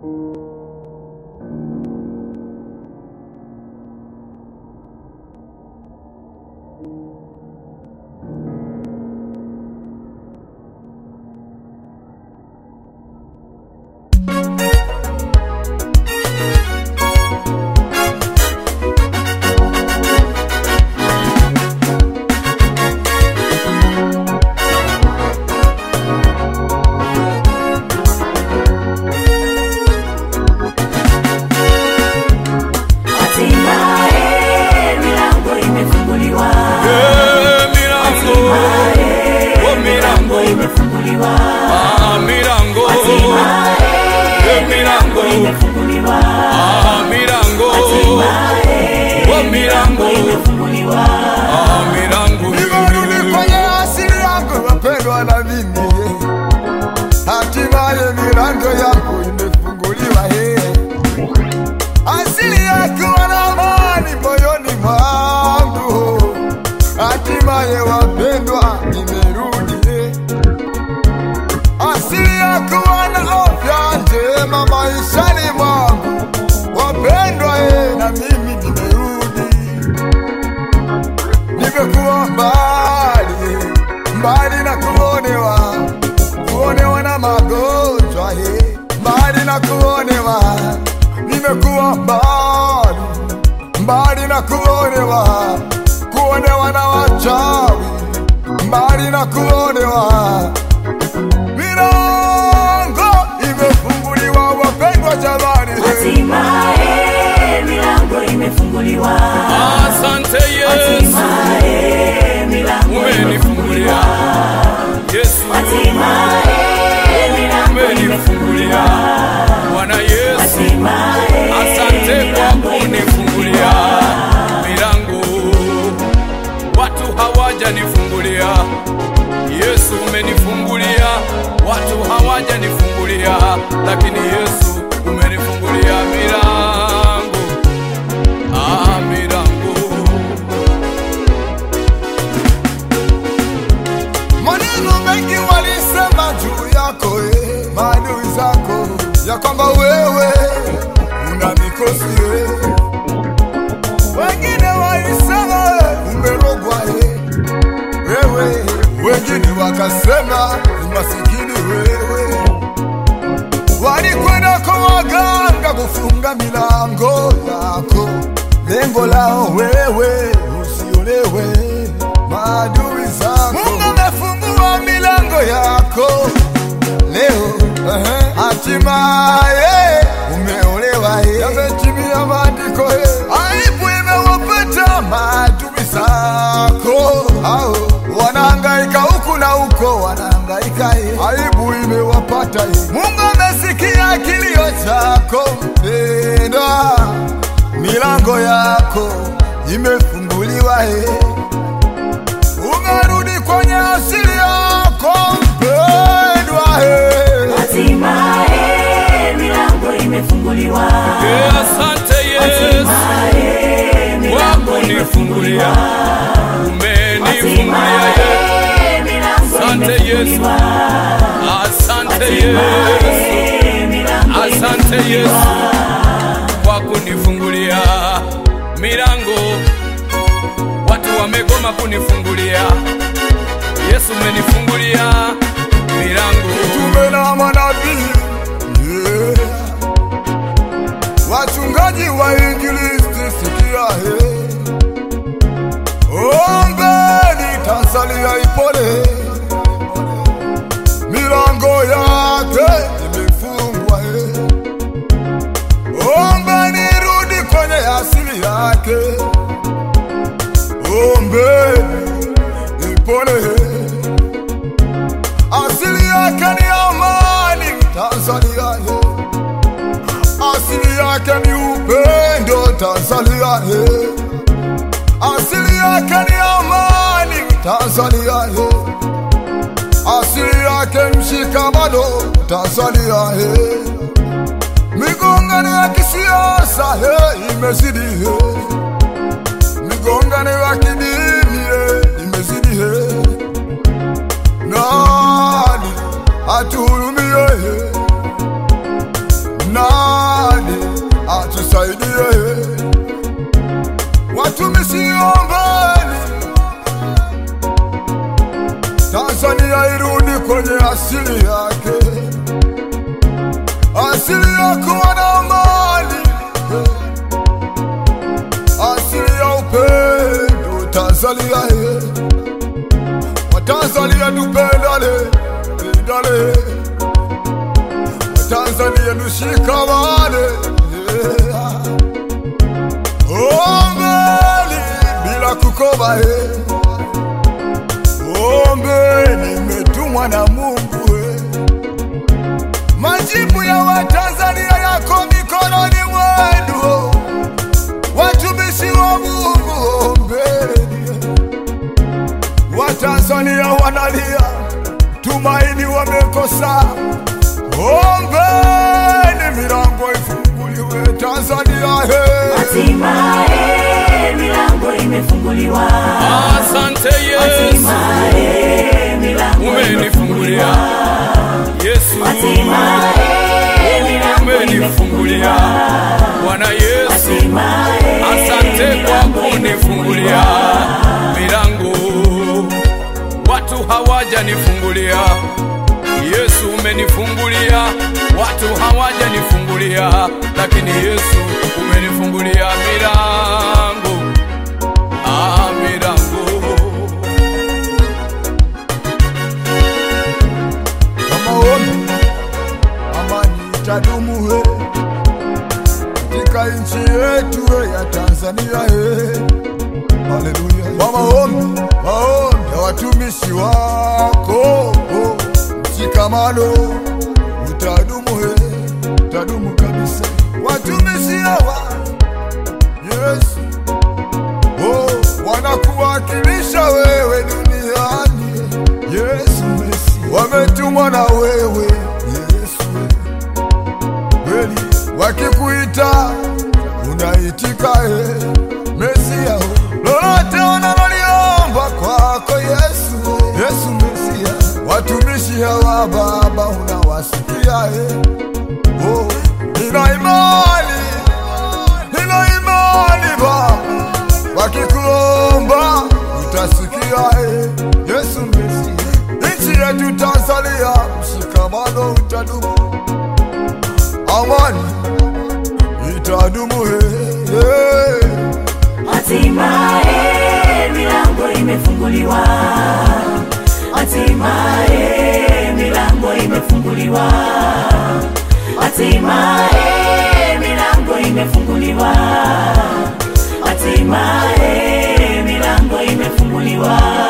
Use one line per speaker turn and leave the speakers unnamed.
Hatimaye milango imefunguliwa.
Eh, milango oh, milango
imefunguliwa.
ah, milango eh, milango
imefunguliwa.
ah, milango oh, milango
imefunguliwa.
ah, milango
Nimerudi kwenye asili yangu wapendwa na mimi hatimaye milango yangu imefunguliwa he asili yakuwa na amani moyoni mwangu hatimaye wapendwa nimerudi he asili yakuwa na afya njema maishani mwangu wapendwa he na mimi nimerudi nimekuwa mbali mbali na kuonewa kuonewa na magonjwa he mbali na kuonewa nimekuwa mbali mbali na kuonewa kuonewa na wachawi mbali na kuonewa milango imefunguliwa wapendwa jamani he.
Hatimaye milango imefunguliwa.
asante Yesu
Hatimaye milango
umenifungulia Yesu
Hatimaye milango
umenifungulia Bwana Yesu
Hatimaye
asante kwa kunifungulia milango watu hawajanifungulia Yesu umenifungulia watu hawajanifungulia lakini Yesu umenifungulia milango ah milango
Maneno mengi walisema juu yako eh, maadui zako ya kwamba wewe una mikosi eh. Wengine walisema eh, umerogwa eh, wewe, wengine wakasema ni masikini wewe. Walikwenda kwa waganga kufunga milango yako, lengo lao wewe usiolewe maadui zako. Mungu amefungua milango yako leo, ehe, hatimaye umeolewa. eh. Yametimia maandiko, eh. aibu imewapata maadui zako, hao wanahangaika huku na huko, wanahangaika, eh. aibu imewapata. eh. Mungu amesikia kilio chako mpendwa, milango yako imefunguliwa eh. Umerudi kwenye asili yako mpendwa, eh.
Hatimaye milango imefunguliwa.
Eh, asante Yesu
Hatimaye milango
kwa kunifungulia umenifungulia Yesu
Hatimaye milango
Asante Yesu.
imefunguliwa.
Asante Yesu,
Hatimaye milango
asante Yesu kwa kunifungulia milango. Watu wamegoma kunifungulia, Yesu umenifungulia milango.
Tume na manabii yeah. Wachungaji wa injilisti sikia he Ombeni Tanzania ipone Milango yake imefungwa he Ombeni rudi kwenye asili yake Ombeni ipone he asili yake ni amani Tanzania he. asili yake ni upendo Tanzania he. asili yake ni amani Tanzania he. asili yake mshikamano Tanzania he. migongano ya kisiasa he imezidi he. migongano ya kidini he imezidi he nani atuhurumie nani watumishi ombeni, Tanzania irudi kwenye asili yake, asili ya kuwa na amani, asili ya upendo. Tanzania ye, Watanzania tupendane, pendane, Watanzania tushikamane, yeah. Ombeni bila kukoma he. Ombeni nimetumwa na Mungu he. Majibu ya Watanzania yako mikononi mwenu, watumishi wa Mungu. Ombeni, Watanzania wanalia, tumaini wamekosa. Ombeni milango ifunguliwe Tanzania he.
Hatimaye milango imefunguliwa.
Asante Yesu,
Hatimaye milango
umenifungulia Yesu,
Hatimaye milango
umenifungulia Bwana Yesu,
Hatimaye
asante kwa
milango
kunifungulia milango watu hawajanifungulia. Yesu umenifungulia, watu hawajanifungulia, lakini Yesu umenifungulia milango, ah, milango
Kama ombi amani itadumu he katika nchi yetu he ya Tanzania he. Haleluya. Kwa maombi maombi ya watumishi wako oh, mshikamano utadumu he, utadumu kabisa. Watumishi hawa Yesu oh, wanakuwakilisha wewe duniani Yesu Mesi, wametumwa na wewe Yesu kweli, wakikuita unaitika e Mesia, lolote unaloliomba kwako Yesu, Yesu Mesia, watumishi hawa Baba unawasikia e oh, nina imani, nina imani Baba wakikuomba utasikia e, Yesu Mesi, nchi yetu Tanzania, mshikamano utadumu, amani itadumu e, e.
Hatimaye milango imefunguliwa. Hatimaye milango imefunguliwa. Hatimaye milango imefunguliwa. Hatimaye milango imefunguliwa.